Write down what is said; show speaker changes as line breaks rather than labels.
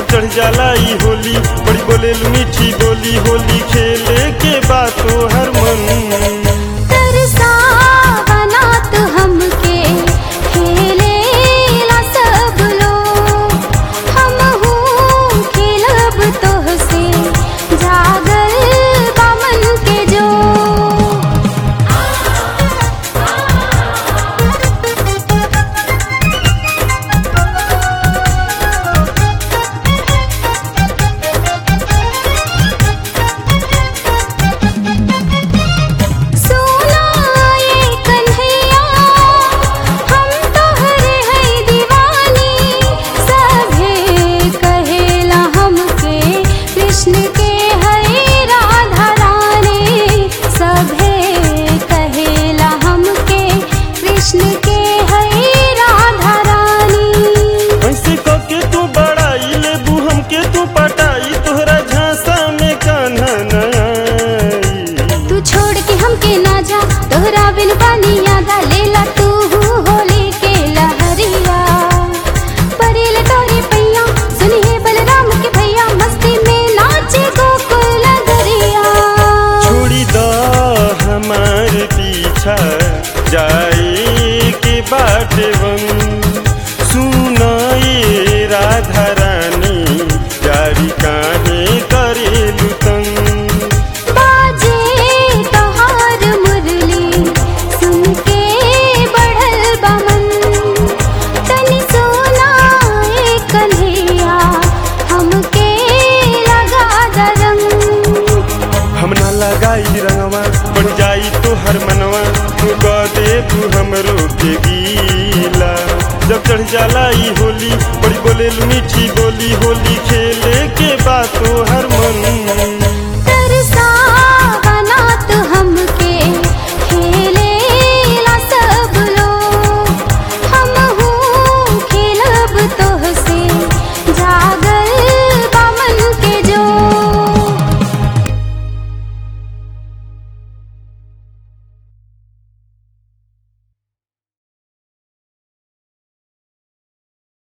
चढ़ जाला ई होली बड़ी बोले मीठी बोली होली खेले के बातो हर मन
तरसावना तो हमके खेलेला सब लोग हमहू खेलब तोहसे जागल बा मन के जो सोना ये कन्हैया हम तोहरे है दीवानी सभे कहेला हमके कृष्ण के है राधा रानी सभे कहेला हमके कृष्ण के है राधा रानी
ऐसे कके तू बड़ाई लेबू हमके तू पटाई तोहरा झांसा में कान्हा न आई
तू छोड़ के हमके ना जा तोहरा बिन पानी यादा लेला तू होली के लहरिया परेल तोरी पैया सुनी है बलराम के भैया मस्ती में नाचे गोकुल नगरिया
छोड़ी द हमार पीछा जाए के बाटे वन सुनाए राधा रानी जारी काहे करेलु तंग
बाजे तोहार मुरली सुन के बढ़ल बमन तनी सोना ए कन्हैया हमके लगा दरंग
हम ना लगाई रंगवा बढ़ जाई तो हर मनवा तू कह दे तू हमरो के गीला जब चढ़ जाला ई होली बड़ी बोले मीठी बोली होली खेले के बातो हर मन